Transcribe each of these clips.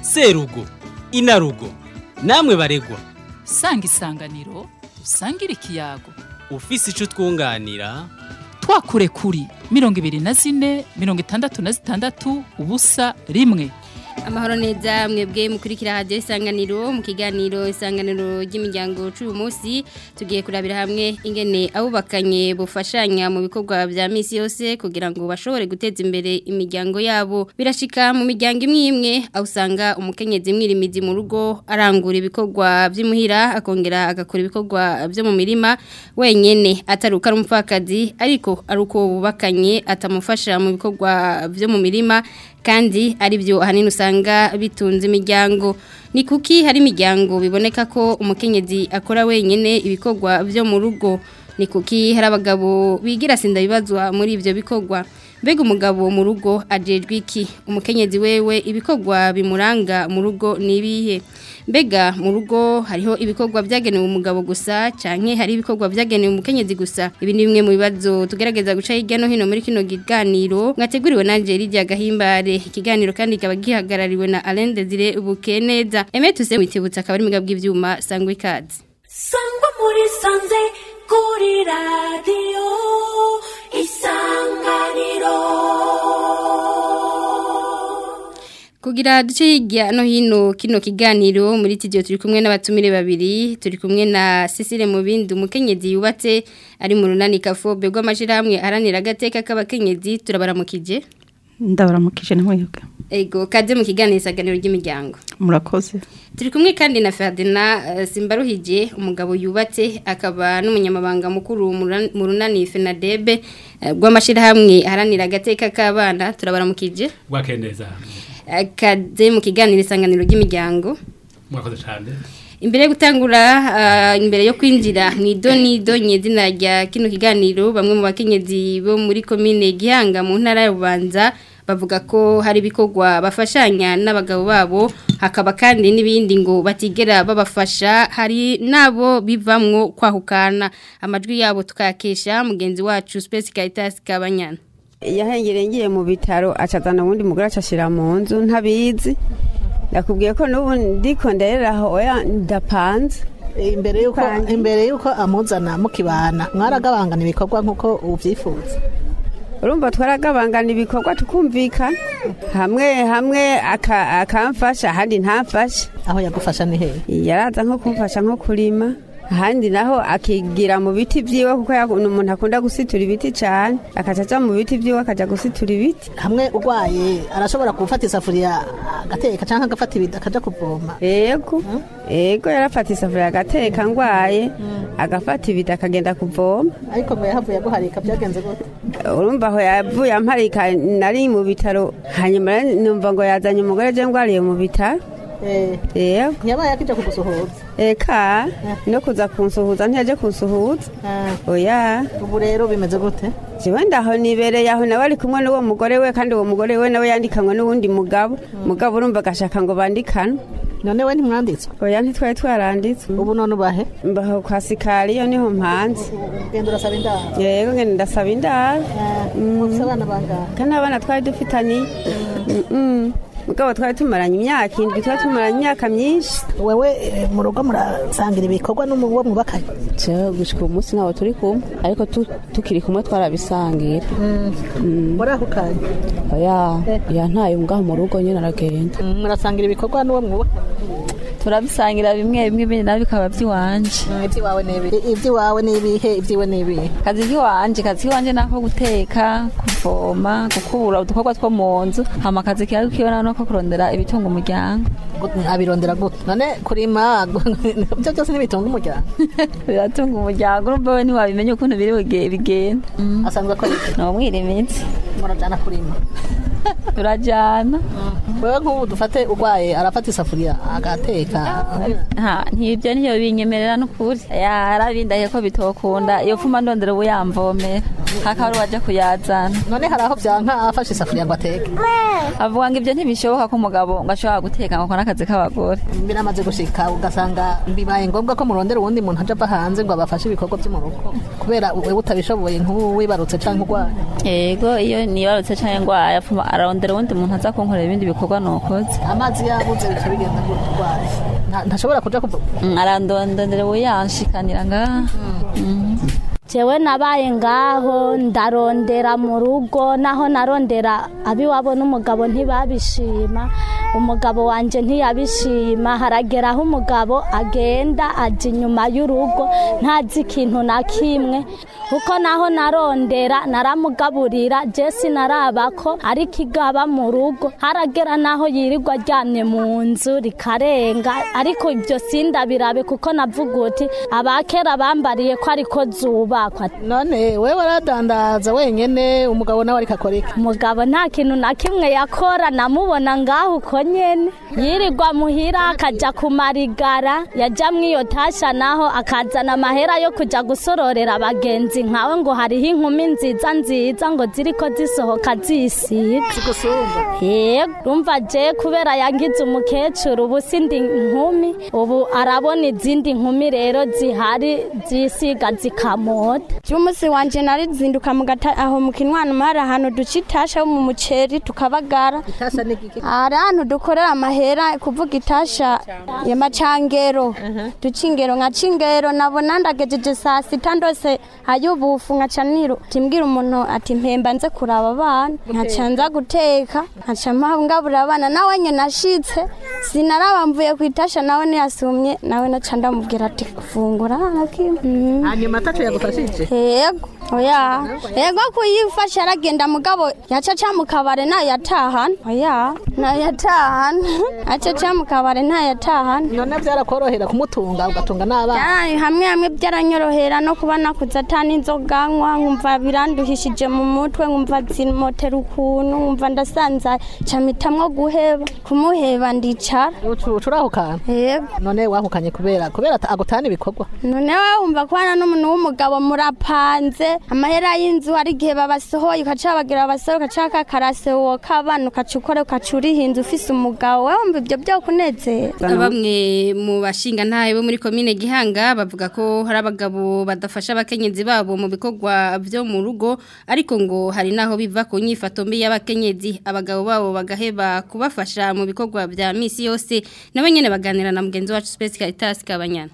serugo inarugo namwe baregwa sanga isanganiro usangire ikiyago ufise ico twunganira twakure kuri mirongo ibiri na zine mirongo itandatu na zitandatu ubusa rimwe amahoro neza mwebwe mukurikira hadiyo isanganiro mu kiganiro isanganiro ry'imiryango cy'uyu munsi tugiye kurabira hamwe ingene abubakanye bufashanya mu bikorwa bya minsi yose kugira ngo bashobore guteza imbere imiryango yabo birashika mu miryango imwe imwe aho usanga umukenyezi mwirimizi mu rugo arangura ibikorwa by'imuhira akongera agakora ibikorwa byo mu mirima wenyene ataruka ari umupfakazi ariko ari uko bubakanye atamufasha mu bikorwa byo mu mirima kandi ari byo ahanini usanga bitunze imiryango ni kuki hari imiryango biboneka ko umukenyezi akora wenyine ibikorwa byo mu rugo ni kuki hari abagabo bigira sinda bibazwa muri ibyo bikorwa mbega umugabo mu rugo ajejwe iki umukenyezi wewe ibikorwa bimuranga mu rugo ni ibihe mbega mu rugo hariho ibikorwa byagenewe umugabo gusa canke hari ibikorwa byagenewe umukenyezi gusa ibi ni bimwe mu bibazo tugerageza guca hirya no hino muri kino kiganiro mwateguriwe na Angelidia Gahimbare ikiganiro kandi kikaba gihagarariwe na Alain Desire Bukeneza Emetuse witibutsa akaba ari mugabo bw'ivyuma sangwa ikaze sangwa muri sanze kuri radiyo isanganiro Kugira duce hirya no hino kino kiganiro muri tidio turi kumwe n'abatumire babiri turi kumwe na Cecile Mubindi umukenyezi yubatse ari mu runani kafobe rw'amashirahamwe aranira agateka k'abakenyezi turabaramukije ndabaramukije n'umwebwe ego kaze mu kiganiro isaganiro ry'imiryango murakoze turi kumwe kandi na Ferdinand Simbaruhije umugabo yubatse akaba n'umunyamabanga mukuru mu runani FENADEB rw'amashirahamwe aranira agateka k'abana turabaramukije bwakeneza kaze mu kiganiro isanganiro ry'imiryango mwakoze cyane imbere yo gutangura imbere yo kwinjira mu idonido nyezina rya kino kiganiro bamwe mu bakenyezi bo muri komine gihanga mu ntara y'ububanza bavuga ko hari ibikorwa bafashanya n'abagabo babo hakaba kandi n'ibindi ngo batigera babafasha hari nabo bivamwo kwahukana amajwi yabo tukayakesha mugenzi wacu Space Caritas Kabanyana yahengereye ngiye mu bitaro acazana ubundi mugore acashira mu nzu ntabizi yakubwiye ko n'ubu ndiko ndereraho oya ndapanze imbere yuko imbere yuko amuzana mukibana mwaragabangana ibikorwa nkuko ubyifuza urumva twaragabangana ibikorwa tukumvikana hamwe hamwe akamfasha ahandi ntamfashe aho yagufasha ni hehe yaraza nko kumfasha nko kurima ahandi naho akigira mu biti byiwe kuko ni umuntu akunda gusitura ibiti cyane akaca aja mu biti byiwe akaja gusitura ibiti hamwe urwaye arashobora gufata isafuriya agateka cyangwa agafata ibiti akaja kuvoma yego yego yarafata isafuriya agateka ngwaye agafata ibiti akagenda kuvoma ariko ngo yahavuye aguharika byagenze gute urumva aho yavuye amparika nari mu bitaro hanyuma numva ngo yazanye umugore je ngwariye mu bitaro yego yabaye akija kugusuhuza eka no kuza kunsuhuza ntiyaje kunsuhuza oya ubu rero bimeze gute jewe ndaho nibereye aho nawe ari kumwe n'uwo mugore we kandi uwo mugore we nawe yandikanwe n'uwundi mugabo mugabo urumva agashaka ngo bandikanwe none we ntimwanditswe oya ntitwari twaranditswe ubu none ubahe mbaho kwa sikariyo niho mpanze genda urasaba indaro yego ngenda ndasaba indaro mufise abana bangahe kandi abana twari dufitaniye mugabo twari tumaranye imyaka indwi twari tumaranye imyaka myinshi wewe mu rugo murasangira ibikorwa n'uwo mwubakanye jewe gushika uyu munsi ntabwo turi kumwe ariko tukiri kumwe twarabisangira murahukanye oya ya ntayo ngaho mu rugo nyine aragenda murasangira ibikorwa n'uwo mwubakanye turabisangira bimwe bimwe ibindi nabyo bikaba by'iwanje iby'iwawe ni ibihe iby'iwawe ni ibihe iby'iwe ni ibihe kazi k'iwanje kazi k'iwanje ni ako guteka kuvoma gukubura udukorwa two mu nzu hama akazi kiwe kiwe no ko kurondera ibitunga umuryango abirondera gute none kurima ibyo byose ntibitunga umuryango biratunga umuryango urumva we ntiwabimenya ukuntu biri bigenda asanzwe akora iki ni umwirimitsi murajana kurima turajyana wewe nk'ubu dufate urwaye arafata isafuriya agateka ntibyo niyo binyemerera n'ukuri yarabindahiye ko bitokunda iyo pfuma ndondera ubu yamvomera hakaba ari uwajya kuyazana none hari aho byanka afashe isafuriya ngo ateke avuga ngo ibyo ntibishoboka ko umugabo ngo ashobora guteka ngo akore akazi k'abagore biramaze gushika ugasanga bibaye ngombwa ko murondera uwundi muntu aja ava hanze ngo abafashe ibikorwa byo mu rugo kubera wewe utabishoboye nk'ubu wibarutse cyangwa urwaye yego iyo nibarutse cyangwa ndwaye ararondera uwundi muntu aza kunkorera ibindi bikorwa nokoze amazi yabuze bica bigenda gutwara Nta- ntashobora kuja kuva Mm, arandondera uyanshikanira ngaha Mhm. jewe nabaye ngaho ndarondera mu rugo naho narondera abiwabo n'umugabo ntibabishima umugabo wanje ntiyabishima haragera aho umugabo agenda aja inyuma y'urugo ntazi ikintu na kimwe kuko naho narondera naramugaburira je sinaraba ko ariko igaba mu rugo haragera naho yirirwa aryamye mu nzu rikarenga ariko ibyo sindabirabe kuko navuga uti abakera bambariye ko ariko zubakwa none we waradandaza wenyene umugabo nawe ariko akora iki umugabo nta kintu na kimwe yakora namubona ngaho uko nyene yirirwa muhira akaja kumarigara yaja mw'iyo tasha naho akazana amahera yo kuja gusororera abagenzi nkawe ngo hariho inkumi nziza nziza ngo ziriko zisohoka zisiga yego rumva je kubera yangize umukecuru ubu sindi nkumi ubu arabona izindi nkumi rero zihari zisiga zikamota cy'umunsi wanje narizinduka mu gata aho mu kinwana mari ahantu duca itasha yo mu muceri tukabagara itasha ni giki hari ahantu dukorera amahera kuvuga itasha ya macangero duca ingero nkaca ingero nabona ndagejeje saa sita ndose ayubufu nkaca niru timbwira umuntu ati mpemba nze kuraba abana nkaca nza guteka nkaca mpangabura abana nawe nye nashitse sinaraba mvuye ku itasha nawe ntiyasumye nawe naca ndamubwira ati fungura nakimwe Mhm. hanyuma ataco yagufashije yego oya yego kuyifasha aragenda mugabo yacaca mu kabare ntayatahana oya ntayatahana acaca mu kabare ntayatahana none byarakorohera kumutunga ugatunga n'abana Byaraye hamwe hamwe byaranyorohera no kuba nakuze atani inzoga nywa nkumva biranduhishije mu mutwe nkumva zimotera ukuntu nkumva ndasanzaye camitamwo guheba kumuheba ndicara turahukana yego none wahukanye kubera kubera ata- agutana ibikorwa none wowe wumva ko hano n'umuntu w'umugabo murapanze amahera y'inzu hari igihe babasohoye ukaca bagira babasohoye ukaca kakarasewoka abana ukaca ukora ukaca urihinze ufise umugabo wowe wumva ibyo byo kunezera bamwe mu bashinga ntahe bo muri komine Gihanga bavuga ko hari abagabo badafasha abakenyezi babo mu bikorwa byo mu rugo ariko ngo hari naho biva ku nyifato mbi y'abakenyezi abagabo babo bagaheba kubafasha mu bikorwa bya misi yose nabo nyene baganira na mugenzi wacu Space Caritas Kabanyana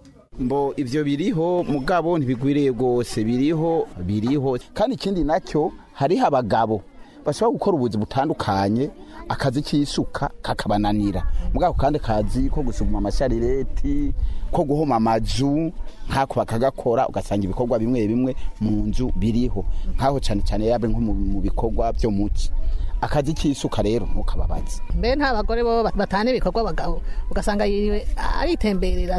mbo ivyo biriho mugabo ntibigwiriye rwose biriho biriho kandi ikindi nacyo hariho abagabo bashobora gukora ubuzi butandukanye akazi k'isuka kakabananira mugabo kandi kazi ko gusuma amasharireti ko guhoma amazu nkako bakagakora ugasanga ibikorwa bimwe bimwe mu nzu biriho nkaho cyane cyane yabe nko mu mu bikorwa byo muci akazi k'isuka rero ntukababaze mbe nta bagore bo batana ibikorwa abagabo ugasanga yiriwe aritemberera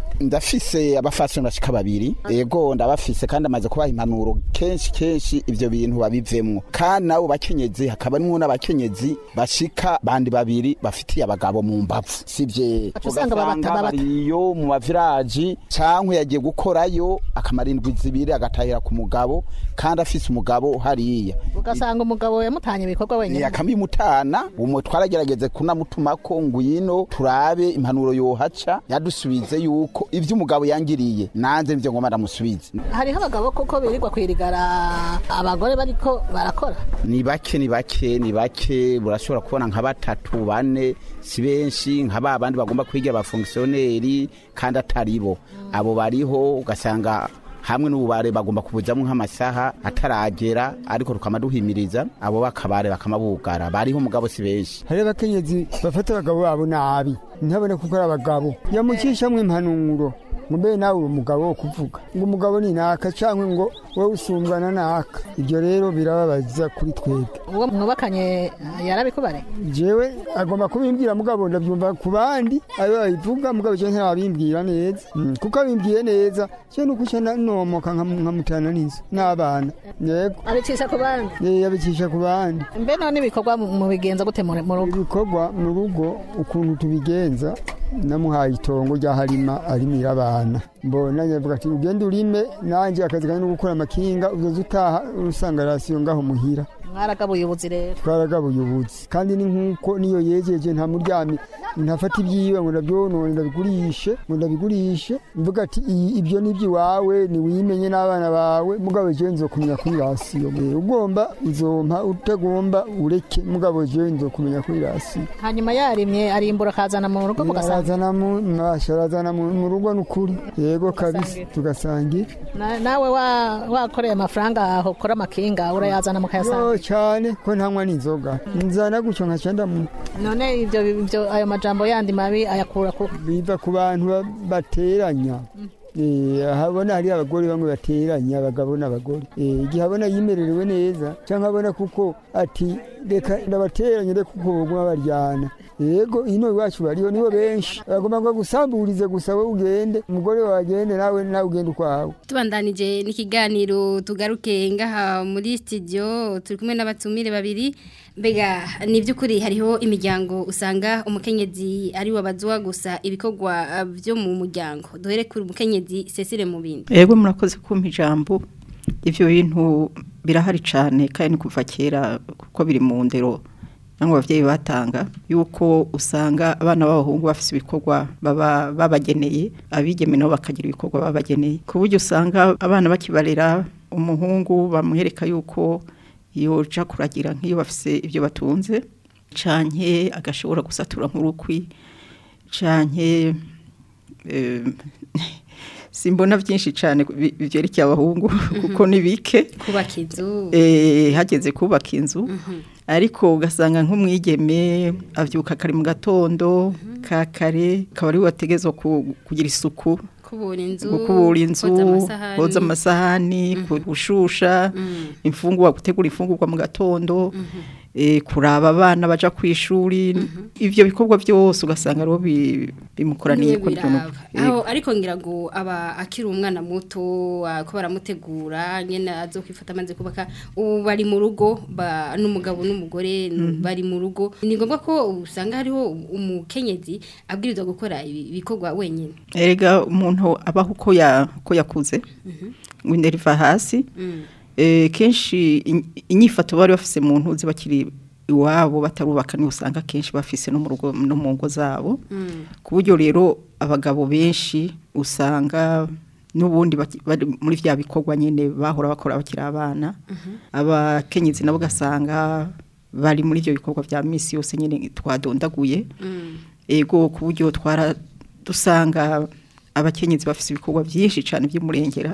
ndafise abafasoni bashika babiri ego ndabafise kandi amaze kubaha impanuro kenshi kenshi ivyo bintu babivemwo kandi nabo bakenyezi hakaba harimwo n'abakenyezi bashika bandi babiri bafitiye abagabo mu mbavu sivye Aca usanga babata- ugasanga babata. bariyo mu maviraji cankwe yagiye gukorayo akamara indwi zibiri agatahira ku mugabo kandi afise umugabo hariya ugasanga umugabo yamutanye ibikorwa ni wenyine akamimutana umu twaragerageze kunamutumako ngwino turabe impanuro yohaca yadusubize yuko ivyo umugabo yangiriye nanze nivyo ngoma ndamusubize hariho abagabo koko birirwa kwirigara abagore bariko barakora ni bake ni bake ni bake burashobora kubona nka batatu bane si benshi nka ba bandi bagomba kwigira abafongisiyoneri kandi atari bo abo bariho ugasanga hamwe n'ububare bagomba kubuzamo nk'amasaha ataragera ariko tukama duhimiriza abo bakabare bakamabugara bariho umugabo si benshi hari abakenyezi bafata abagabo babo nabi ntabone kuko ari abagabo yamucishamwo impanuro ngo mbe nawe uri umugabo wo kuvuga ngo umugabo ni naka cyangwa ngo wowe usumbwana naka ibyo rero birababaza kuri twebwe uwo mwubakanye yarabikubare jewe agomba kubimbwira mugabo ndabyumva ku bandi ayo babivuga mugabo je ntabimbwira neza Mm, kuko abimbwiye neza je nuko uca na- nomoka nkam- nkamutana n'inzu n'abana yego abicisha ku bandi Eh, yabicisha ku bandi mbe none ibikorwa mu- mubigenza gute mu mu rugo ibikorwa mu rugo ukuntu tubigenza namuhaye itongo rya harima arimira abana mbona nyavuga ati ugende urime nanjye akazi kanjye no gukora amakinga uzoza utaha usanga rasiyo ngaho muhira mwaragabuye ubuzi rero twaragabuye ubuzi kandi ni nk'uko niyo yejeje nta muryami ntafata ibyiwe ngo ndabyonone ndabigurishe ngo ndabigurishe mvuga ati "Iyi- ibyo ni iby'iwawe niwimenye n'abana bawe mugabo jewe nzokumenya kuri rasiyo Eh, ugomba uzompa utagomba ureke mugabo jewe nzokumenya kuri rasiyo hanyuma yarimye arimbura akazana mu rugo mugasanga arazana mu masha arazana mu mu rugo n'ukuri yego kabisa tugasangira Na- nawe wa- wakoreye amafaranga aho ukora amakinga urayazana mukayasanga yo cyane ko ntanywa n'inzoga nzana gutyo nkaca ndamu none ibyo ibyo ayo majambo yandi mabi ayakura ku biva ku bantu ba- bateranya Eh, habona hari abagore bamwe bateranya abagabo n'abagore Eh, igihe abona yimererewe neza cyangwa abona kuko ati reka ndabateranye reka kuko baguma baryana yego ino iwacu bariho nibo benshi bagomba ngo gusamburize gusa wowe ugende umugore wawe agende nawe nawe ugende ukwawe tubandanije n'ikiganiro tugaruke ngaha muri studio turi kumwe n'abatumire babiri mbega ni by'ukuri hariho imiryango usanga umukenyezi ari wabazwa gusa ibikorwa ah, byo mu muryango duhere kuri umukenyezi Cecile mu bindi Ego murakoze kumpa ijambo ivyo bintu birahari cane kandi ni kuva kera kuko biri mu ndero cyangwa abavyeyi batanga yuko usanga abana b'abahungu bafise ibikorwa baba babageneye abigeme nabo bakagira ibikorwa babageneye ku buryo usanga abana bakibarera umuhungu bamwereka yuko yoja kuragira nk'iyo bafise ibyo batunze canke agashobora gusatura nk'urukwi canke eh, simbona byinshi cyane bi- byerekeye abahungu kuko ni bike kubaka inzu eh, hageze kubaka inzu ariko ugasanga nk'umwigeme avyuka kare mu gatondo ka kare akaba ari we wategezwa ku- kugira isuku kubura inzu gukubura inzu koza amasahani. koza amasahani gushusha imfungurwa gutegura imfungurwa mu gatondo eh, kuraba abana baja ku ishuri ivyo bikorwa byose ugasanga ariho bi- bimukoraniye Niwe ko biraba. aho ariko ngira ngo aba akiri umwana muto ah, ko baramutegura nyene azokwifata amaze kubaka ubu bari mu rugo ba- n'umugabo n'umugore Mhm. bari mu rugo ni ngombwa ko usanga hariho umukenyezi abwirizwa gukora ibi- ibikorwa wenyine erega umuntu abaho uko ya uko yakuze ngo indera iva hasi Mm. eh, kenshi in- inyifato bari bafise mu ntuzi bakiri iwabo batarubaka niho usanga kenshi bafise no mu rugo no mu ngo zabo Mm. ku buryo rero abagabo benshi usanga n'ubundi baki- bari muri vya bikorwa nyene bahora bakora bakiri abana abakenyezi nabo ugasanga bari muri ivyo bikorwa vya misi yose nyene twadondaguye Mm. ego ku buryo twara dusanga abakenyezi bafise ibikorwa byinshi cyane by'umurengera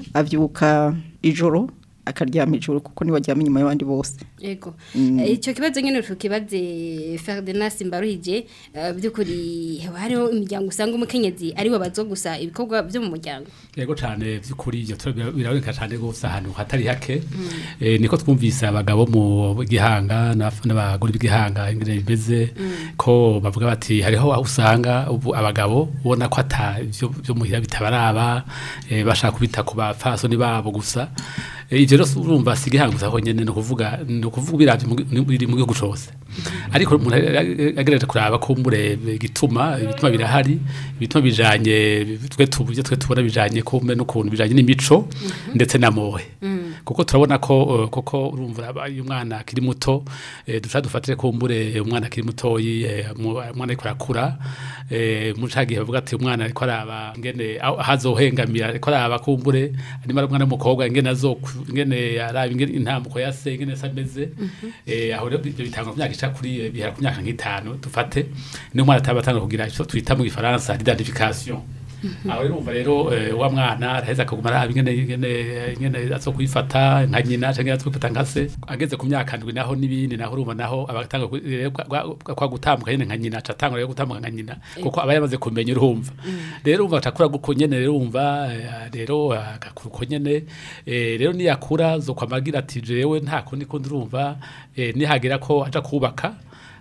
avyuka ijoro akaryama ijoro kuko niwe aryama inyuma y'abandi bose Ego. Mm. Eh, Ico kibazo nyene tukibaze Ferdinand Simbaruhije eh, byukuri haba hariho imiryango usanga umukenyezi ari wabazwa gusa ibikorwa byo mu muryango. yego cyane by'ukuri ibyo tura- biraboneka cyane rwose ahantu hatari hake Eh, niko twumvise abagabo mu gihanga n'abaf- n'abagore b'igihanga ingene bimeze ko bavuga bati hariho aho usanga ubu abagabo ubona ko ata ibyo byo muhira bitabaraba eh, bashaka kubita ku bapfasoni babo gusa Eh, ivyo rero urumva si igihanga gusa honyene ni ukuvuga ni ukuvuga biravye mu gi- biri mu gihugu cose ariko umuntu agerageje kuraba ko murebe igituma ibituma birahari ibituma bijanye twe tubuje twe tubona bijanye ko mbe n'ukuntu bijanye n'imico ndetse na mohe kuko turabona ko eh, koko urumva aba- iyo umwana akiri muto eh, duca dufatire kumbure umwana akiri mutoyi eh, mu- umwana ariko arakura eh, mu ca gihe bavuga ati umwana ariko araba ngene aho hazohengamira ariko araba kumbure nimara umwana w'umukobwa ingene azokwu ingene araba ingene intambuko ya se ingene se ameze eh, aho rero ibyo bitangwa ku myaka ica kuri eh, bihera ku myaka nk'itanu dufate niyo umwana ataba atanga kugira icyo twita mu gifaransa identification aho rero umva rero eh, wa mwana araheza akaguma araba ingene ingene ingene azo kwifata nka nyina canke azo kwifata nka se ageze ku myaka ndwi naho n'ibindi naho urumva naho abatanga ku- rero kwa- kwa kwa gutambuka nyene nka nyina aca atangura rero gutambuka nka nyina kuko aba yamaze kumenya urumva rero umva atakura guko nyene rero umva eh, rero agakura uko nyene eh, rero niyakura zo kwamagira ati jewe nta kundi kundi urumva eh, nihagira ko aja kubaka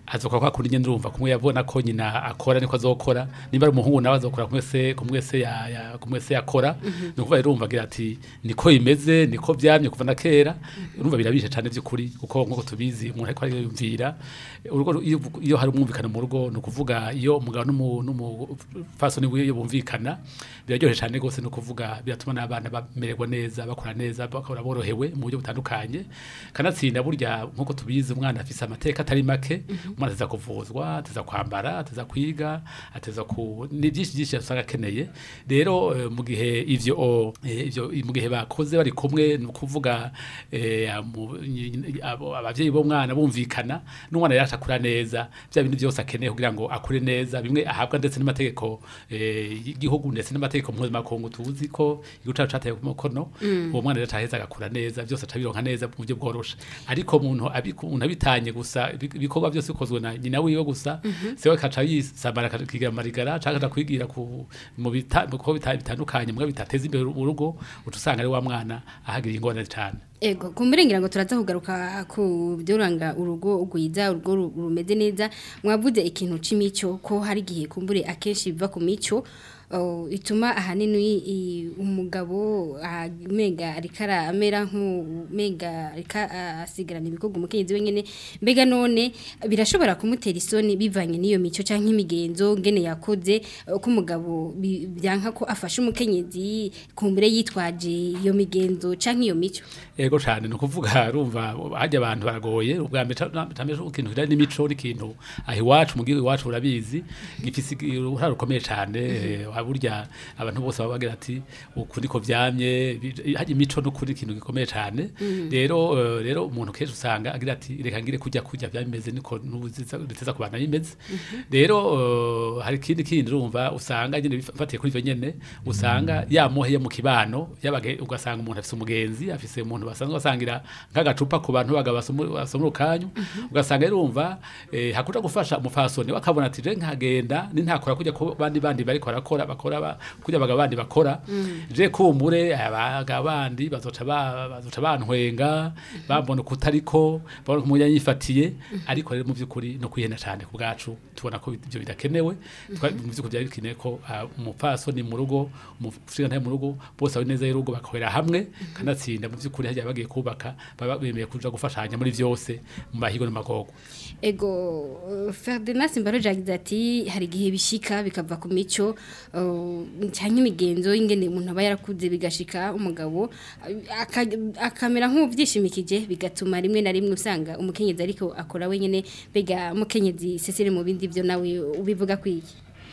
azokora kwa kundi ngende urumva kumwe yabona ko nyina akora niko azokora nimba ari umuhungu nawe azokora kumwe se kumwe se ya, ya kumwe se yakora Mhm. ni ukuvuga rero urumva agira ati niko imeze niko byamye kuva na kera urumva birabishe cyane by'ukuri kuko nk'uko tubizi umuntu ariko ariyumvira urugo iyo, iyo hari umwumvikano mu rugo ni ukuvuga iyo umugabo n'umu- n'umufasoni wiwe bumvikana biraryoshye cyane rwose ni ukuvuga biratuma n'abana bamererwa neza bakora neza bakora borohewe mu buryo butandukanye kanatsinda burya nk'uko tubizi umwana afise amateka atari make umwana ateza kuvuzwa ateza kwambara ateza kwiga ateza ku ni byinshi byinshi usanga akeneye rero eh, mu gihe ivyo o- eh, ivyo mu gihe bakoze bari kumwe ni ukuvuga eh, amu- nyi- abo- abavyeyi b'umwana bumvikana n'umwana yari akura neza bya bintu byose akeneye kugira ngo akure neza bimwe ahabwa ndetse n'amategeko eh, y'igihugu ndetse n'amategeko mpuzamakungu tuzi ko igihugu cacu cateye ku mukono Mm. uwo mwana rero ataheza agakura neza byose atabironka neza mu buryo bworoshe ariko umuntu abiku- umuntu abitanye gusa ibi- ibikorwa byose bikozwe na nyina wiwe gusa Mhm. sewe kaca yisambara akakigira marigara canke akaja kwigira ku mu bita- mu bikorwa bita- bitandukanye mwe bitateza imbere urugo uca usanga ari wa mwana ahagira ingorane cyane Ego, kumurengera ngo turaza kugaruka ku byuranga urugo ugwiza urugo ru- rumeze neza mwavuze ikintu c'imico ko hari gihe kumbure akenshi biva ku mico uh, ituma ahanini i- umugabo mega arikara amera nk'umega arika asigarana ibikorwa umukenyezi wenyene mbega none birashobora kumutera isoni bivanye n'iyo mico canke imigenzo ngene yakoze uh, ko umugabo bi- byanka ko afasha umukenyezi kumbure yitwaje iyo migenzo canke iyo mico ego cyane ni ukuvuga rumva hajya abantu baragoye ubwa mbere tameje ikintu kijanye n'imico n'ikintu aho iwacu mu gihugu iwacu urabizi gifise uruhare rukomeye cyane eh, burya abantu bose baba bagira ati uku niko vyamye bi- hajya imico n'ukuri ikintu gikomeye cyane Mhm. rero eh, rero umuntu kenshi usanga agira ati reka ngire kujya kujya byameze niko n'ubuziteza ku bana bimeze rero eh, hari ikindi kindi urumva usanga nyine bifatiye kuri ivyo nyene usanga yamohe yo mu kibano yabage ugasanga umuntu afise umugenzi afise umuntu basanzwe basangira nk'agacupa ku bantu baga basomura ukanyu ugasanga rero urumva eh, hakuja gufasha umufasoni wakabona ati je nkagenda ni ntakora kujya ku bandi bandi bariko barakora bakora ba- kujya baga bandi bakora je kumbure abaga bandi bazoca ba- bazoca bantwenga bambona kutariko babona ko yifatiye ariko rero mu by'ukuri no kwihena cyane ku bwacu tubona ko ibyo bidakenewe Twa- mu by'ukuri byari bikeneye ko ah, umupfasoni mu rugo umushinga mu rugo bose bari neza y'urugo bakorera hamwe kanatsinda mu by'ukuri hajya bagiye kubaka baba bemeye kuja gufashanya muri byose mu mahigo n'amagogo Ego uh, Ferdinand Simbaro yagize ati hari igihe bishika bikava ku mico uh, cyangwa imigenzo y'ingene umuntu aba yarakuze bigashika umugabo uh, aka- akamera nk'ubyishimikije bigatuma rimwe na rimwe usanga umukenyezi ariko akora wenyene bega umukenyezi Cecile mu bindi byo nawe ubivuga kwiki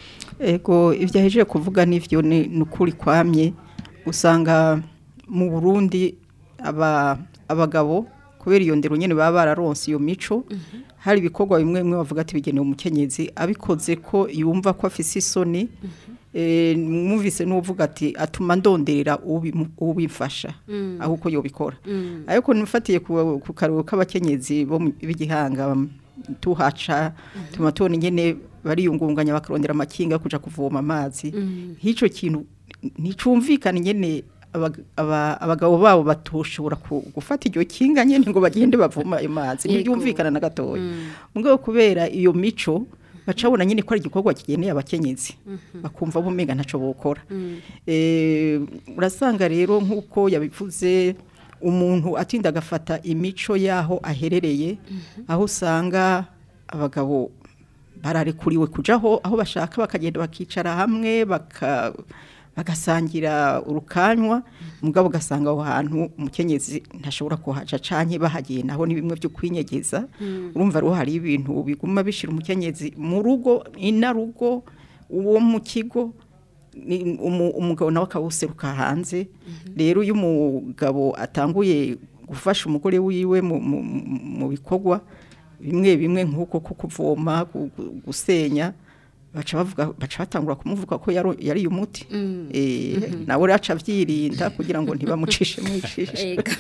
Ego ibyo ahejeje kuvuga n'ivyo ni ni ukuri kwamye usanga mu Burundi aba abagabo kubera iyo ndero nyene baba bararonse iyo mico hari ibikorwa bimwe bimwe bavuga ati bigenewe umukenyezi abikoze ko yumva ko afise isoni eh mwumvise n'uvuga ati atuma ndonderera ubimu- ubimfasha Mm. aho uko yobikora Mm. ariko nifatiye ku ku karuhuko k'abakenyezi bo mu- b'igihanga bam- tuhaca tuma tubona ingene bariyungunganya bakarondera amakinga kuja kuvoma amazi Mm. nk'icyo kintu nticumvikana ingene abag- aba- abagabo babo batoshobora ku- gufata iryo kinga nyene ngo bagende bavoma ayo mazi Yego. ntibyumvikana na gatoya Mm. mugabo kubera iyo mico bacabona nyine ko ari igikorwa kigeneye abakenyezi Mhm. bakumva bumenga ntaco bokora Mm. Eh, urasanga rero nk'uko yabivuze umuntu atinda agafata imico y'aho aherereye aho usanga abagabo bararekuriwe kujaho aho bashaka bakagenda bakicara hamwe baka bagasangira urukanywa mugabo ugasanga aho hantu umukenyezi ntashobora kuhaca canke bahagiye naho ni bimwe byo kwinyegeza Mm. urumva rero hari ibintu biguma bishira umukenyezi mu rugo inarugo uwo mu kigo ni umu- umugabo nawe akawuseruka hanze rero iyo umugabo atanguye gufasha umugore wiwe mu- mu mu bikorwa bimwe bimwe nk'uko ko kuvoma gu- gu- gusenya baca bavuga baca batangura kumuvuga ko yaro- yari umuti Mm. eh Mhm. nawe aca avyirinda kugira ngo ntibamucishe mwijishe Ego.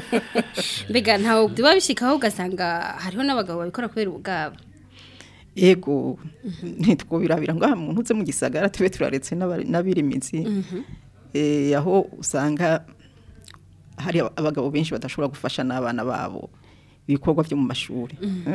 mbega ntawe biba bishikaho ugasanga hariho n'abagabo babikora kubera ubwabo ego ntitwubirabira ngo aha muntu uze mu gisagara tube turaretse n'abari- n'abirimizi Mhm. eh, aho usanga hari abagabo benshi badashobora gufasha n'abana babo ibikorwa byo mu mashuri Mhm. Mm?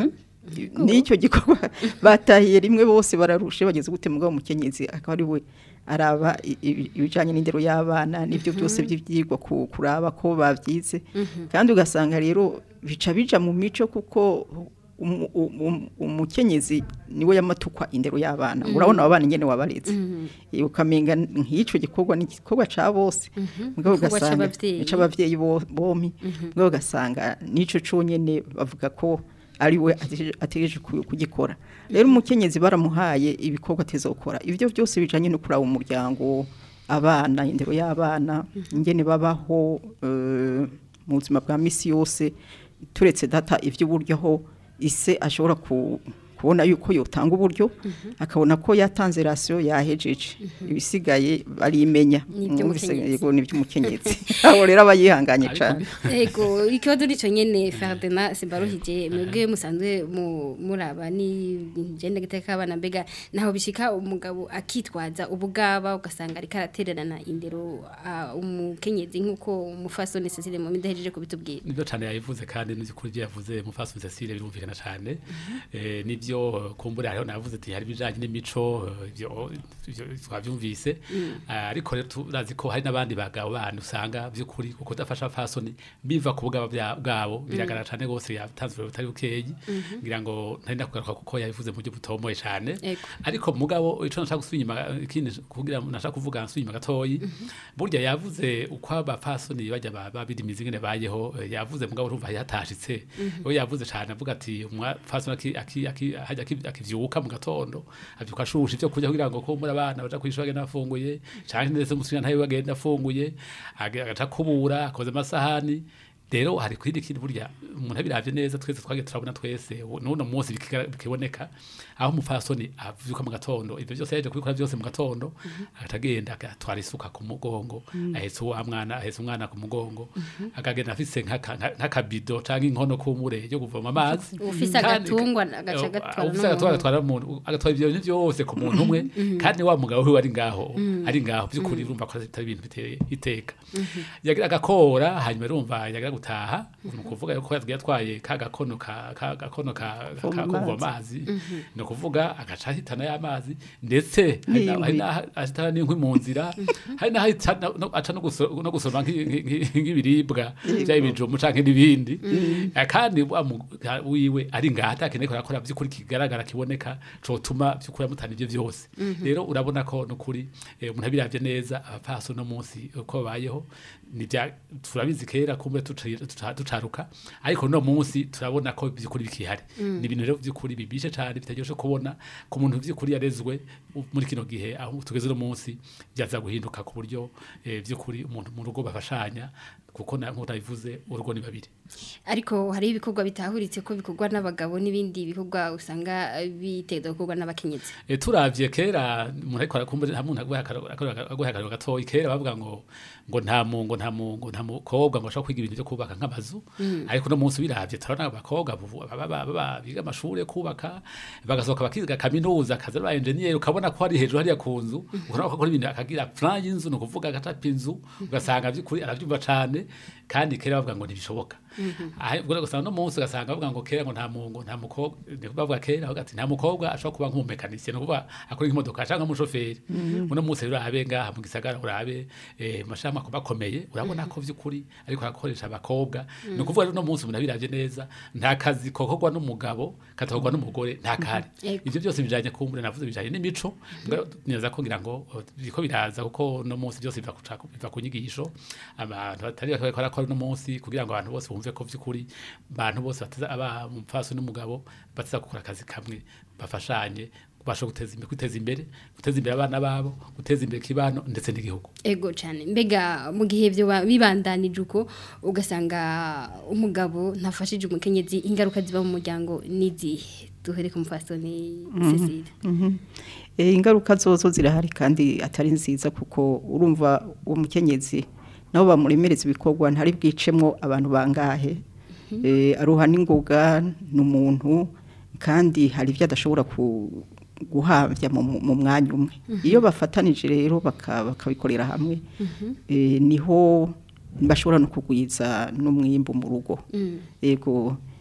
n'icyo gikorwa batahiye rimwe bose bararushe bageze gute mugabo umukenyezi akaba ari we araba i- i- ibijanye n'indero y'abana n'ibyo byose by'ivyigwa ku- kuraba ko bavyize kandi ugasanga rero bica bija mu mico kuko umu- umu- umukenyezi niwe yamatukwa indero y'abana Mhm. urabona abana nyene wabaretse Mhm. Eh, ukamenga nk'ico gikorwa ni igikorwa ca bose mugabo Igikorwa ugasanga c'abavyeyi. c'abavyeyi bo- bompi mugabo ugasanga nico conyene bavuga ko ari we ategereje- ategereje ku- kugikora rero umukenyezi baramuhaye ibikorwa atezokora ivyo byose bijanye no kuraba umuryango abana indero y'abana ingene babaho eh, mu buzima bwa misi yose turetse data ivy'uburyo aho ise ashobora ku kubona yuko yotanga uburyo akabona ko yatanze rasiyo yahejeje ibisigaye barimenya N'ivy'umukenyezi. yego n'iby'umukenyezi aho rero aba yihanganye cyane Ego ikibazo nico nyene Ferdinand Simbaruhije mwebwe musanzwe mu- muraba ni genda giteka abana mbega naho bishika umugabo akitwaza ubugaba ugasanga ariko aratererana indero ah, umukenyezi nkuko umufasoni Cecile mu midahejeje kubitubwira nibyo cyane yabivuze kandi n'ukuri ibyo yavuze mufasi Cecile birumvikana cyane eh nibyo kumbure hariho navuze ati hari bijanye n'imico eh, ibyo ibyo twabyumvise Mm. Ah, ariko rero turazi ko hari n'abandi bagabo bandi usanga by'ukuri kuko dafasha fasoni biva ku bugabo bya- bwabo biragaragara cyane gose yatanzwe butari bukeyi Mhm. ngira ngo ntari ndakugaruka kuko yabivuze mu buryo butomoye cyane Ego. ariko mugabo ico nashaka gusubira inyuma ikindi kugira nashaka kuvuga nsubira inyuma gatoyi burya yavuze uko abapfasoni bajya ba- babidimiza ingene bayeho eh, yavuze mugabo urumva yatashitse Mhm. we yavuze cyane avuga ati umupfasoni aki- aki- aki- hajya aki- akivyuka mu gatondo avyuka ashusha ivyo kurya kugira ngo kumbura abana baja kwishura agenda afunguye canke ndetse musina ntawe bagenda afunguye age- agaca kubura akoze amasahani rero hari kwindi kintu burya umuntu abiravye neza twese twagiye turabona twese u- n'uno munsi bikigara- bikiboneka aho umupfasoni avyuka mu gatondo ivyo byose yaje kubikora byose mu gatondo akagenda agatwara isuka ku mugongo Mhm. ahetse uwo mwana ahetse umwana ku mugongo Mhm. akagenda afise nk'aka- nka- nk'akabido canke inkono kumure yo kuvoma amazi Ufise Kandi- agatungwa agaca agatwara ufise agatwara n'umuntu. agatwara umuntu agatwara ibyo bintu byose ku muntu umwe Mhm. kandi wa mugabo we ari ngaho Mhm. ari ngaho by'ukuri Mhm. urumva ko atari ibintu biteye iteka Mhm. yagira agakora hanyuma urumva yagira gutaha ni ukuvuga yuko yagiye atwaye ka gakono ka ka gakono ka ka- Kuvoma ka- kuvoma amazi. amazi Mhm. ni ukuvuga agaca ahitana y'amazi ndetse hari na- hari N'inkwi. n'aho ahitana n'inkwi mu nzira hari n'aho ahita no- no- aca no guso- no gusoma nk'i- nk'i- nk'ibiribwa Yego. byaba ibijumbu canke n'ibindi Mhm. Eh, kandi wa mu- ha- wiwe ari ngaha atakeneye ko arakora by'ukuri kigaragara kiboneka cotuma by'ukuri amutana ibyo byose Mhm. rero urabona ko nukuri eh, umuntu abiravye neza abapaso no munsi uko babayeho nivya turabizi kera kumbe tuci- tuca- tucaruka ariko no munsi turabona ko by'ukuri bikihari Mm. ni ibintu rero by'ukuri bibishe cyane bitaryoshe kubona ku muntu by'ukuri yarezwe u- muri kino gihe aho tugeze no munsi byaza guhinduka ku buryo eh, by'ukuri umuntu mu rugo bafashanya kuko na nk'uko nabivuze urugo ni babiri ariko hari ibikorwa bitahuritse ko bikorwa n'abagabo n'ibindi bikorwa usanga biteza gukorwa n'abakenyezi E, turavye kera umuntu ariko arakumva nta muntu aguha akariro gatoyi kera bavuga ngo ngo nta mungo nta mungo nta mukobwa ngo ashobora kwiga ibintu byo kubaka nk'amazu Mm. ariko no munsi biravye turabona abakobwa bubu- baba- baba- baba- biga amashuri yo kubaka bagasohoka bakiga kaminuza akaza ba engineer ukabona ko hari hejuru hariya ku nzu ukabona ko akora ibintu akagira plan y'inzu ni ukuvuga agacapa inzu ugasanga by'ukuri arabyumva cane kandi kera bavuga ngo ntibishoboka aha ubwo rero ugasanga no munsi ugasanga bavuga ngo kera ngo nta mungo nta mukobwa ni bavuga kera bavuga ati nta mukobwa ashobora kuba nk'umumekanisiye ni ukuvuga akora nk'imodoka cyangwa nk'umushoferi Mhm. uno munsi rero urabe ngaha mu gisagara urabe eh, mashami akaba akomeye urabona ko by'ukuri ariko arakoresha abakobwa ni Mhm. ukuvuga rero uno munsi umuntu abiravye neza nta kazi kokorwa n'umugabo katakorwa n'umugore nta kahari Yego. ivyo byose bijanye kumbure navuze bijanye n'imico mbwa neza ko ngira ngo oh, biriko biraza kuko no munsi byose biva ku ca- biva ku nyigisho abantu batari bakora barakora no munsi kugira ngo abantu bose bumve ko vy'ukuri abantu bose bateza aba umupfaso n'umugabo bateza gukora akazi kamwe bafashanye basho guteza imbere kwiteza imbere guteza imbere abana babo guteza imbere kibano ndetse n'igihugu ego cyane mbega mu gihe byo ba- bibandanije uko ugasanga umugabo ntafashije umukenyezi ingaruka ziba mu muryango n'izihe duhere ku mufasoni Cecile Mhm. Eh, ingaruka zozo zirahari kandi atari nziza kuko urumva uwo mukenyezi nabo bamuremereza ibikorwa ntari bwicemwo abantu bangahe Eh, aruha n'ingoga ni umuntu kandi hari ibyo adashobora ku- guhamvya mu mu mwanya umwe Mhm. iyo bafatanije rero baka- bakabikorera hamwe Mhm. eh, niho bashobora no kugwiza n'umwimbu mu rugo Mm. yego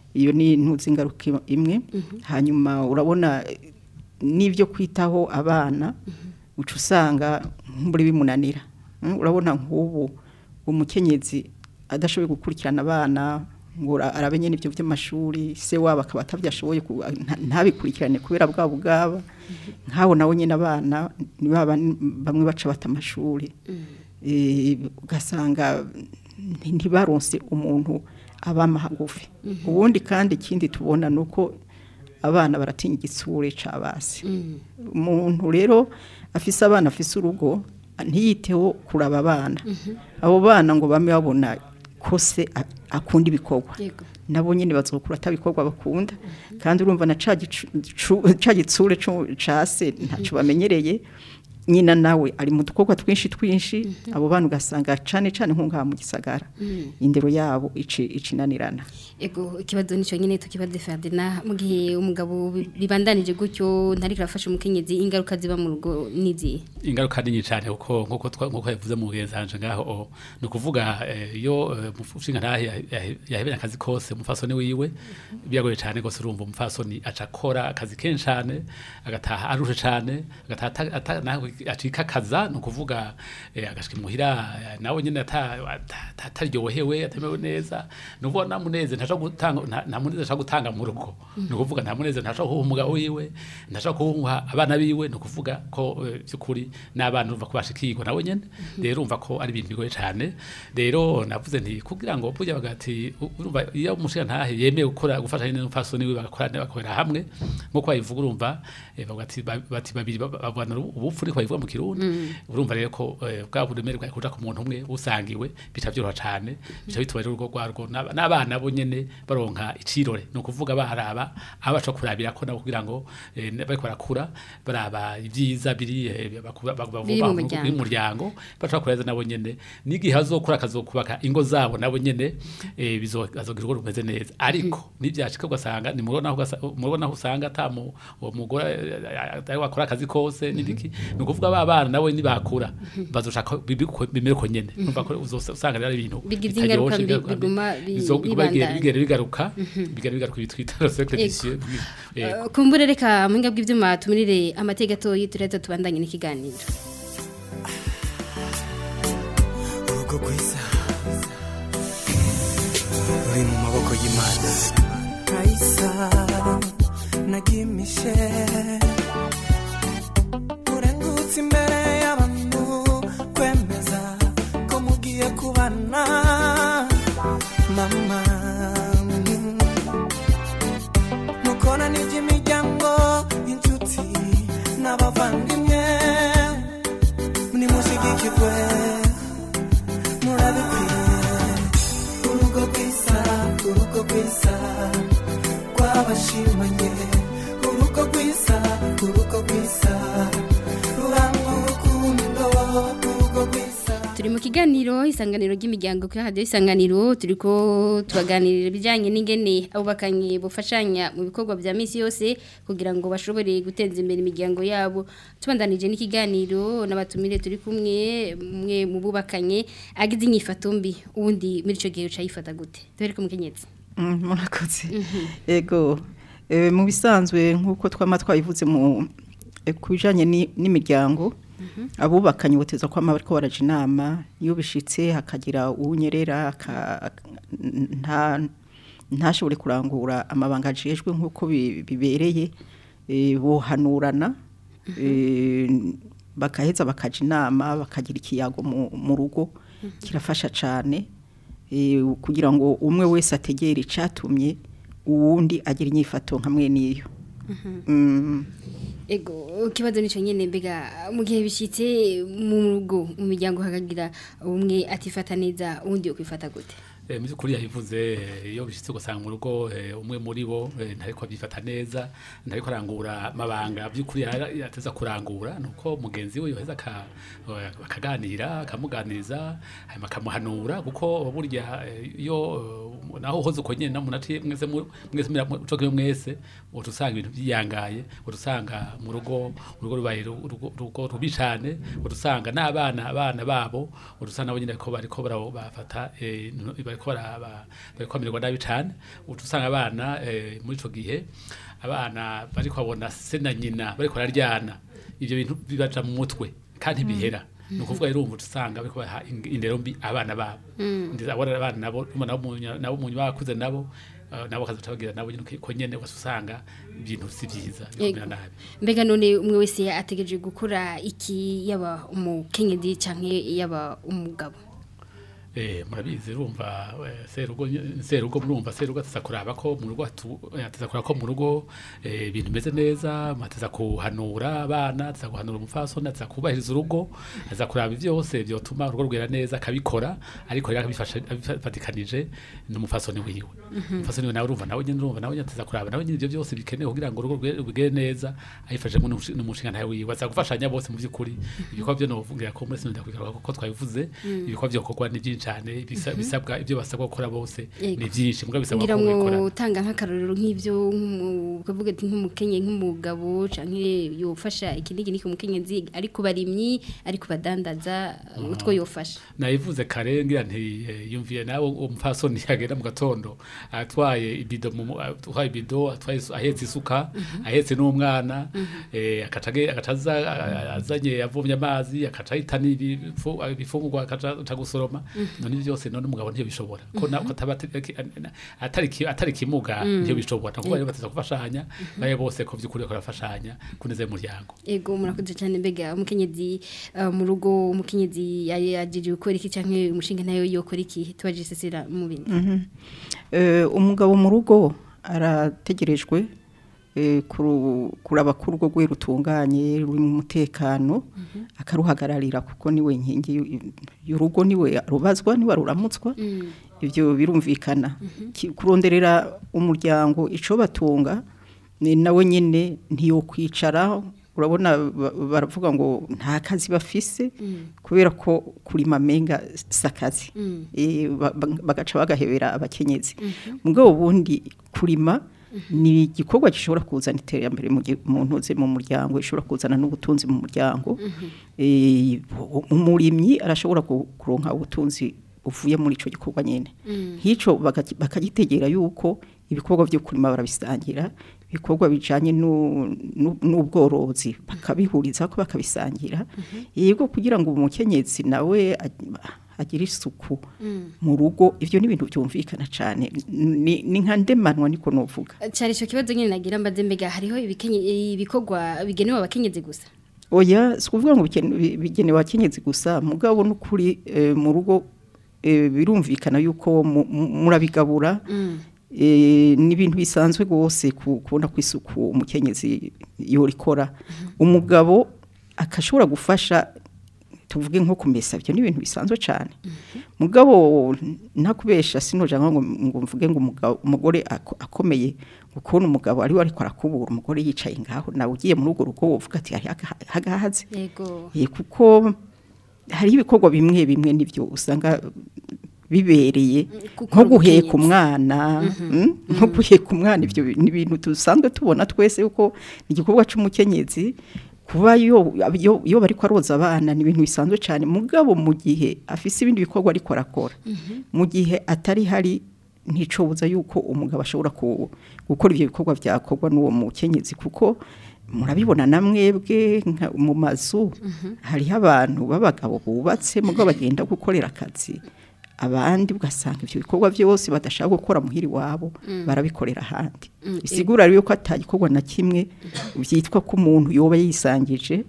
iyo ni intuzi ingaruka imwe hanyuma urabona eh, n'ibyo kwitaho abana uca usanga nk'uri bimunanira Mm, urabona nk'ubu umukenyezi adashoboye gukurikirana abana ngo ara- arabe nyine ibyo by'amashuri se wabo akaba atabyashoboye ku- nta- ntabikurikirane kubera bwabo bwaba nk'abo nawe nyine abana ni ba bandi bamwe baca bata amashuri Eh, ugasanga nti- ntibaronse umuntu abama hagufi ubundi kandi ikindi tubona ni uko abana baratinya igitsure c'abasi umuntu rero afise abana afise urugo ntiyiteho kuraba abana abo bana ngo bame babona ko se a- akunda ibikorwa Yego. nabo nyine bazokura atabikorwa bakunda kandi urumva na ca gicu- cu- ca gitsure co- ca se ntaco bamenyereye nyina nawe ari mu dukorwa twinshi twinshi abo bana ugasanga cane cane nko ngaha mu gisagara Mhm. indero yabo ici icinanirana Ego ikibazo nico nyene tukibaze Ferdinand mu gihe umugabo bi- bibandanije gutyo ntari kirafasha umukenyezi ingaruka ziba mu rugo nizi ingaruka nini cyane kuko nkuko twa- nkuko yavuze mu genzanje ngaho o, ni ukuvuga eh, iyo eh, umushinga ntahe yahebeye akazi kose umufasoni wiwe biragoye cyane gose urumva umufasoni aca akora akazi kenshi cyane agataha arushe cyane agataha ata- ata- nawe acika akaza ni ukuvuga eh, agashika imuhira eh, nawe nyine ata- ata- ata- ataryohewe atamewe neza ni ukuvuga nta muneze ntaca gutanga nta- nta muneze ashaka gutanga mu rugo ni ukuvuga nta muneze ntashaka kuha umugabo wiwe ntashaka kuha abana biwe ni ukuvuga ko eh, by'ukuri n'abana urumva ko bashikirwa nawe nyene rero urumva ko ari ibintu bigoye cyane rero navuze nti kugira ngo burya bagati u- urumva iyo umushinga ntahe yemeye gukora gufasha n'umufasoni wiwe bagakorana bakorera hamwe nkuko babivuga urumva eh, bavuga ati ba- bati babiri ba- babana ubupfu niko babivuga mu kirundi urumva rero ko eh, bwa buremere bwa kuja ku muntu umwe busangiwe bica byoroha cyane bica bituma rero urugo rwarwo n'aba- n'abana bo nyene baronka icirore ni ukuvuga baraba aho baca kurabira ko nabo kugira ngo eh, bariko barakura baraba ibyiza biri eh, bakuba- bakuba- Biri mu bakuba- muryango. biri mu muryango baca kureza nabo nyene n'igihe azokura akazokubaka ingo zabo nabo nyene eh, bizo- azogira urugo rumeze neza ariko nibyashika ugasanga ni murabona aho ugasa- murabona aho usanga ata mu- uwo mugore eh, atari wakora akazi kose n'ibiki ni ukuvuga ba bana nabo nibakura bazoshaka bibi- bimere ko nyene numva ko uzosa- usanga rero ari ibintu Bigize ingaruka bitaryoshe, mbi- biguma bi- bizo- biguma bigenda- bibandanya. bigenda bigaruka bigenda bigaruka ibitwita cercle Ego. vicieux Yego. Uh, kumbure reka muhinga bw'ivyuma tumirire amateka atoyi tureza tubandanye n'ikiganiro urugo rwiza ruri mu maboko y'imana kayisa nagimishe urengutse imbere y'abantu kwemeza ko mugiye kubana mama mukora n'iby'imiryango inshuti n'abavandimwe nimushigikirwe murabikwiye urugo rwiza urugo rwiza rw'abashimanye urugo rwiza urugo rwiza rurangwa urukundo urugo rwiza turi mu kiganiro isanganiro ry'imiryango kuri radio isanganiro turiko tubaganirira ibijanye n'ingene abubakanye bufashanya mu bikorwa vya misi yose kugira ngo bashobore guteza imbere imiryango yabo tubandanije n'ikiganiro n'abatumire turi kumwe mwe mu bubakanye agize inyifato mbi ubundi muri ico gihe uca yifata gute tubereke umukenyezi Mm, murakoze ego eh, mu bisanzwe nk'uko twama twabivuze mu eh, ku bijanye ni- n'imiryango abubakanye boteza ko ama bariko baraja inama iyo bishitse hakagira uwunyerera aka- nta ntashobore kurangura amabanga ajejwe nk'uko bi- bibereye eh, bohanurana eh, bakaheza bakaja inama bakagira ikiyago mu mu rugo kirafasha cyane eh, kugira ngo umwe wese ategere icatumye uwundi agira inyifato nka mwene iyo Mm. Ego ikibazo nico nyene mbega mu gihe bishitse mu rugo mu miryango hakagira umwe atifata neza uwundi yo kwifata gute Eh, mu by'ukuri yabivuze eh, iyo bishitse ugasanga mu rugo eh, umwe muri bo eh, ntariko abyifata neza ntariko arangura amabanga by'ukuri yara- yateza kurangura nuko mugenzi we yoheza aka- eh, bakaganira akamuganiriza hanyuma akamuhanura kuko burya eh, iyo eh, naho uhoze uko nyene namuntu ati mwese mu- mwese mira- mu- co kimwe mwese uca usanga ibintu byiyangaye uca usanga mu rugo urugo rubaye ru- urugo urugo rubi cane uca usanga n'abana abana babo uca usanga nabo nyene ko bariko bara- bafata eh, bariko bariko baraba bariko bamererwa nabi cane uca usanga abana eh, muri ico gihe abana bariko babona se na nyina bariko bararyana ivyo bintu bibaja mu mutwe kandi bihera ni ukuvuga rero ubu usanga bariko baha in- indero mbi abana babo Mm. ndetse abona abana nabo urumva nabo mu nya- nabo mu nyuma bakuze nabo eh, nabo bakazoca bagira nabo nyene ko nyene ugaca usanga ibintu si vyiza bikomera Yego. nabi mbega none umwe wese ategereje gukora iki yaba umukenyezi canke yaba umugabo Eh, murabizi urumva eh, serugo ny- serugo murumva serugo ateza kuraba ko mu rugo atu- eh, ateza kuraba ko mu rugo eh, ibintu bimeze neza ateza kuhanura abana ateza guhanura umupfasoni ateza kubahiriza urugo ateza kuraba ivyose vyotuma urugo rwera neza akabikora ariko rero akabifasha abifatikanije n'umupfasoni wiwe Mhm. umupfasoni wiwe nawe urumva nawe nyene urumva nawe nyene ateza kuraba nawe nyene ivyo vyose bikenewe kugira ngo urugo rwe- rugere neza ayifashijemo n'umushi- n'umushinga ntawe wiwe aza gufashanya bose mu vy'ukuri ibikorwa vyo novugira ko muri sino ndakwigaruka kuko twabivuze Mm. ibikorwa vyokorwa ni byinshi cyane bisa- Mhm. bisabwa ibyo basabwa gukora bose Yego. ni byinshi mbwa bisabwa ngira ko ngo ubikora utanga nk'akarorero nk'ivyo nk'umu- ukavuga ati nk'umukenye nk'umugabo canke yofasha iki n'iki n'iki umukenyezi ari ku barimyi ari ku badandaza utwo yofasha nayivuze kare ngira nti eh, yumviye nawe umupfasoni yagenda mu gatondo atwaye ibido mu mu- atwaye ibido atwaye isu- ahetse isuka Mhm. ahetse n'umwana Mhm. eh, akaca age- agaca aza a- azanye avomye amazi akaca ahitana ibifu- ibifungurwa akaca aca gusoroma Mhm. none ibyo byose none umugabo ntiyo bishobora ko na- ko ataba atari- atari ki- atari kimuga Mhm. ntiyo bishobora nukuvuga rero Yego. bateza gufashanya baye bose ko vy'ukuri bariko barafashanya kuneza y'umuryango ego murakoze cyane mbega umukenyezi uh, mu rugo umukenyezi yajeje gukora iki canke umushinga nayo yokora iki tubaje sesera mu bindi Mhm. Eh, umugabo mu rugo arategerejwe eh, kuru- kuraba ko urugo rwe rutunganye ruri mu mutekano akaruhagararira kuko niwe nkingi y'u- y'urugo niwe rubazwa niwe ruramutswa ibyo birumvikana Ki- kuronderera umuryango ico batunga ni nawe nyene ntiyokwicara urabona ba- baravuga ngo nta kazi bafise kubera ko kurima menga sakazi Mm. Eh, ba- ba- bagaca bagahebera abakenyezi Mhm. mugabo ubundi kurima ni igikorwa gishobora kuzana iterambere mu gi- mu ntuze mu muryango gishobora kuzana n'ubutunzi mu muryango Eh, umurimyi arashobora ku- kuronka ubutunzi buvuye muri ico gikorwa nyene Mm. nk'ico baka- bakagitegera yuko ibikorwa byo kurima barabisangira ibikorwa bijanye nu- nu- n'ubworozi bakabihuriza ko bakabisangira yego kugira ngo umukenyezi nawe ag- agire isuku Mm. mu rugo ivyo ni ibintu byumvikana cyane ni ni nka ndemanwa niko novuga cyari ico kibazo nyine nagira mbaze mbega hariho ibikenye ibikorwa bigenewe abakenyezi gusa oya si ukuvuga ngo bikene- bi- bigenewe abakenyezi gusa mugabo n'ukuri eh, mu rugo eh, birumvikana yuko mu- mu- murabigabura Eh, ni ibintu bisanzwe rwose ku- kubona ko isuku umukenyezi yorikora umugabo akashobora gufasha tuvuge nko kumesa ibyo ni ibintu bisanzwe cyane mugabo ntakubesha sinoja ngo ngo mvuge ngo umugabo umugore ako- akomeye ngo kubona umugabo ari we ariko arakubura umugore yicaye ngaho nawe ugiye muri urwo rugo wovuga ati hari aga- hagahaze yego Eh, kuko hari ibikorwa bimwe bimwe nibyo usanga bibereye kuko nko guheka umukenyezi. umwana Mhm. mm, nko guheka umwana ibyo bi- ni ibintu dusanzwe tubona twese yuko ni igikorwa cy'umukenyezi kuba yo yo- yo bari kwaroza abana ni ibintu bisanzwe cyane mugabo mu gihe afise ibindi bikorwa ariko arakora mu gihe atari hari nticobuza yuko umugabo ashobora ku- gukora ibyo bikorwa byakorwa n'uwo mukenyezi kuko murabibona na mwebwe nka- mu mazu hariho abantu b'abagabo bubatse mugabo bagenda gukorera akazi abandi ugasanga ibyo bikorwa byose badashaka gukora muhiri wabo Mm. barabikorera ahandi Mm, bisigura rero ko atagikorwa na kimwe byitwa ko umuntu yoba yisangije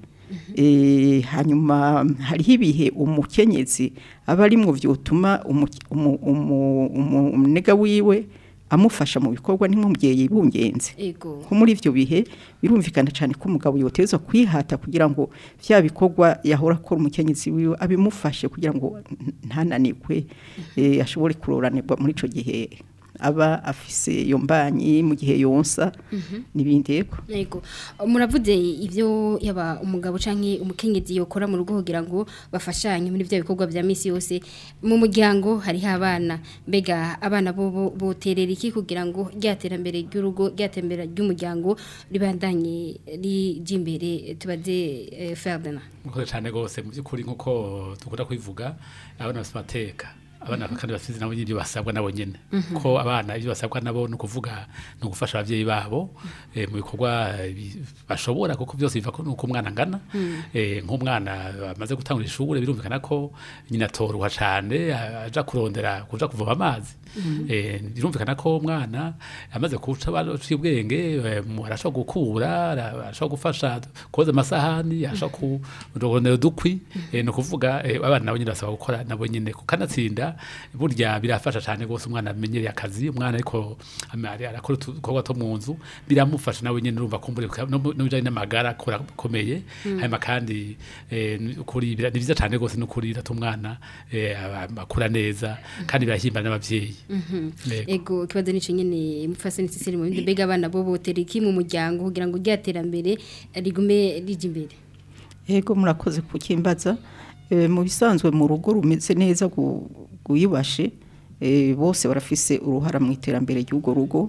Eh, hanyuma hariho ibihe umukenyezi aba ari mu byotuma umu- umu- umu- umu- umunega wiwe amufasha mu bikorwa n'umubyeyi yibungenze Ego. ko muri ibyo bihe birumvikana cyane ko umugabo yotezwa kwihata kugira ngo bya bikorwa yahora akora umukenyezi wiwe abimufashe kugira ngo n- ntananirwe eh, ashobore kuroranirwa muri icyo gihe aba afise iyo mbanyi mu gihe yonsa n'ibindi yego Yego. Muravuze ivyo yaba umugabo canke umukenyezi yokora mu rugo kugira ngo bafashanye muri bya bikorwa vya misi yose mu muryango hariho abana mbega abana bo bo- boterera iki kugira ngo ryaterambere ry'urugo ryatembera ry'umuryango ribandanye rije imbere tubaze eh, Ferdinand mukoze cyane rwose mu by'ukuri nk'uko dukunda kwivuga abana bafite amateka abana kandi bafite nabo nyine ibyo basabwa nabo nyene Mhm. ko abana ibyo basabwa nabo ni ukuvuga ni ugufasha abavyeyi babo eh, mu bikorwa eh, bi- bashobora kuko byose biva ko nuko umwana angana Mm. eh, nk'umwana amaze gutangura ishuri birumvikana ko nyina atorwa cane a- aja kurondera kuja kuvoma amazi Mhm. eh, birumvikana ko umwana amaze kuca baciye ubwenge eh, mu- arashobora gukura ara- arashobora gufasha koza amasahani arashobora kurondera udukwi eh, ni ukuvuga eh, abana nabo nyine basaba gukora nabo nyine kukanatsinda burya birafasha cyane rwose umwana amenyereye akazi umwana ariko ama- ari- arakora udukorwa two mu nzu biramufasha nawe nyine urumva kumbure no mu- no bijanye n'amagara akora akomeye Mm. hanyuma kandi eh, ni ukuri bira- ni byiza cyane rwose n'ukuri biratuma umwana eh, aba- akura neza kandi birahimbara n'abavyeyi Mhm. Yego. ego ikibazo nico nyene mufasoni Cecile mu bindi mbega abana bo botera iki mu muryango kugira ngo ryaterambere rigume rije imbere Ego murakoze kukimbaza e, mu bisanzwe mu rugo rumeze neza gu- guyibashe e, bose barafise uruhara mu iterambere ry'ugo rugo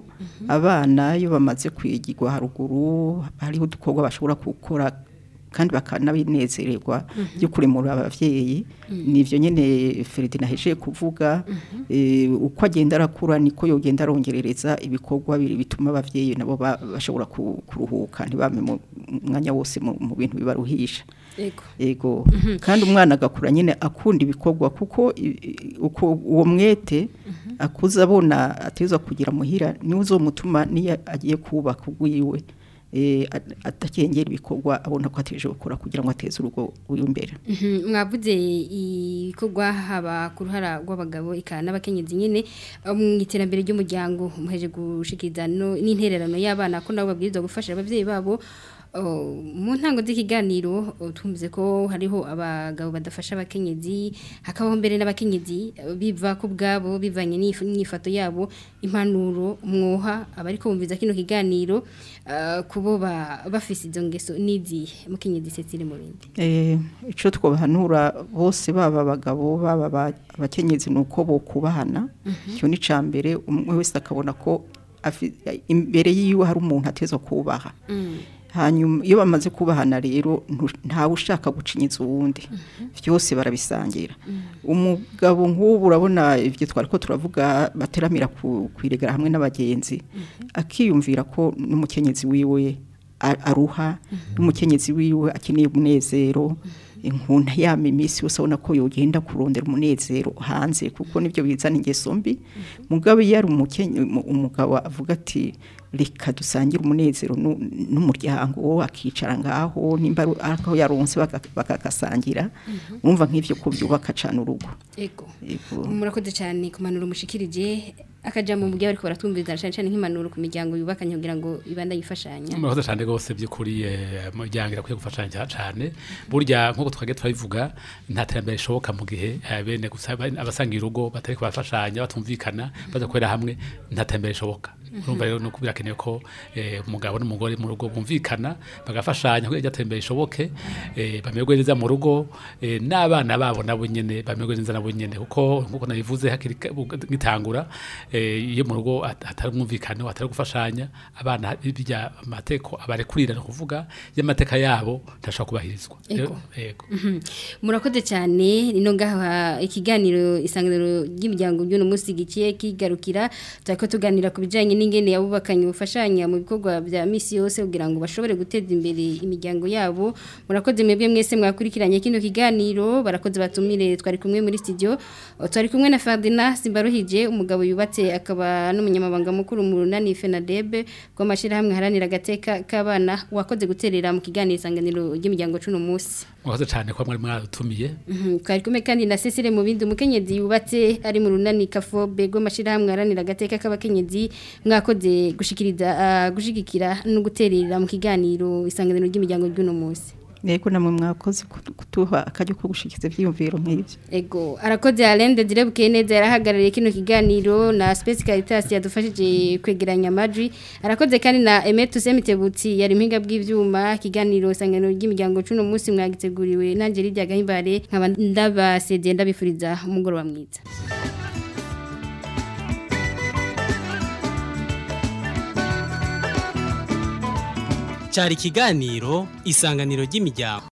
abana iyo bamaze kwigirwa haruguru hariho udukorwa bashobora gukora kandi bakanabinezererwa Mhm. byo kuremura abavyeyi nivyo nyene Ferdinand ahejeje kuvuga e, uko agenda arakura niko yogenda arongerereza ibikorwa biri bituma abavyeyi nabo ba- bashobora ku- kuruhuka ntibame mu mwanya wose mu mu bintu bibaruhisha ego ego Mhm. kandi umwana agakura nyine akunda ibikorwa kuko i- i- uko uwo mwete akuza abona ateza kugira muhira niwe uzomutuma niyo agiye kubaka ugwiwe eh, at- atakengera ibikorwa abona ko ateje gukora kugira ngo ateze urugo uri imbere Mhm, mwavuze ibikorwa haba ku ruhara rw'abagabo ika n'abakenyezi nyine eh, mu iterambere ry'umuryango muheje gushikiriza no- n'intererano y'abana ko nabo babwirizwa gufasha abavyeyi babo Oh, mu ntango z'ikiganiro oh, twumvise ko hariho abagabo badafasha abakenyezi hakabaho mbere n'abakenyezi eh, biva ku bwabo bivanye n'if- n'ifato yabo impanuro mwoha abariko bumviza kino kiganiro eh, kubo ba- bafise izo ngeso n'izihe mukenyezi Cecile Murindi Eh, ico twobahanura bose baba abagabo baba aba- abakenyezi nuko bo kubahana Mhm. cyo ni cambere umwe wese akabona ko afi- imbere yiwe hari umuntu ateza kubaha hanyuma iyo bamaze kubahana rero ntu- ntawe ushaka gucinyiza uwundi byose barabisangira umugabo nk'ubu urabona ibyo twari ko turavuga bateramira ku kwiregera hamwe n'abagenzi akiyumvira ko n'umukenyezi wiwe a- aruha n'umukenyezi wiwe akeneye umunezero inkunda yama iminsi yose abona ko yogenda kurondera umunezero hanze kuko nibyo bizana ingeso mbi mugabo iyo ari umukenye- umu- umugabo avuga ati reka dusangire umunezero nu- n'umuryango akicara ngaho nimba ari aho yaronse baka- bakagasangira urumva nk'ivyo ko byubaka cane urugo Ego. Ego. Murakoze cyane kumanura umushikirije akajambo mu gihe bariko baratumviriza cyane cyane nk'impanuro ku miryango yubakanye kugira ngo ibanda yifashanya. murakoze cyane rwose by'ukuri eh, umuryango irakwiye gufashanya cyane burya nk'uko twagiye turabivuga nta terambere rishoboka mu gihe eh, bene gusa ba- abasangiye urugo batari kubafashanya batumvikana badakorera hamwe nta terambere rishoboka urumva rero nuko birakenewe ko eh, umugabo n'umugore mu rugo bumvikana bagafashanya kugira ngo terambere rishoboke eh, bamerwe neza mu rugo eh, n'abana babo nabo nyene bamerwe neza nabo nyene kuko nk'uko nabivuze hakiri ka- gitangura eh, iyo mu rugo at- hatari umwumvikano hatari gufashanya abana bijya amateko abarekurira no kuvuga y'amateka yabo ntashobora kubahirizwa Ego. yego Mhm. Murakoze cyane ino ngaha ikiganiro isanganiro ry'imiryango by'uno munsi gikiye kigarukira turako tuganira ku bijanye n'ingene yabubakanye ubufashanya mu bikorwa bya misi yose kugira ngo bashobore guteza imbere imiryango yabo murakoze mwebwe mwese mwakurikiranye kino kiganiro barakoze batumire twari kumwe muri studio O, twari kumwe na Ferdinand Simbaruhije umugabo yubatse akaba n'umunyamabanga mukuru mu runani FENADEB rw'amashirahamwe haranira agateka k'abana wakoze guterera mu kiganiro isanganiro ry'imiryango cuno munsi murakoze cyane ko mwari mwadutumiye Mhm, twari kumwe kandi na Cecile mu bindi umukenyezi yubatse ari mu runani kafobe rw'amashirahamwe aranira agateka k'abakenyezi mwakoze gushikiriza ah, gushigikira no guterera mu kiganiro isanganiro ry'imiryango ry'uno munsi Ego namwe mwakoze kutu- kutuha akajyo ko gushikiza ivyiyumviro nk'ivyo Ego arakoze Alende direbuke neza yarahagarariye kino kiganiro na Space Caritas yadufashije kwegeranya amajwi arakoze kandi na Emetu Semitebutsi yari impinga bw'ivyuma kiganiro isanganiro ry'imiryango cuno munsi mwagiteguriwe nanje rijya gahimbare nkaba ndabasezeye ndabifuriza umugoroba mwiza cyari ikiganiro isanganiro ry'imiryango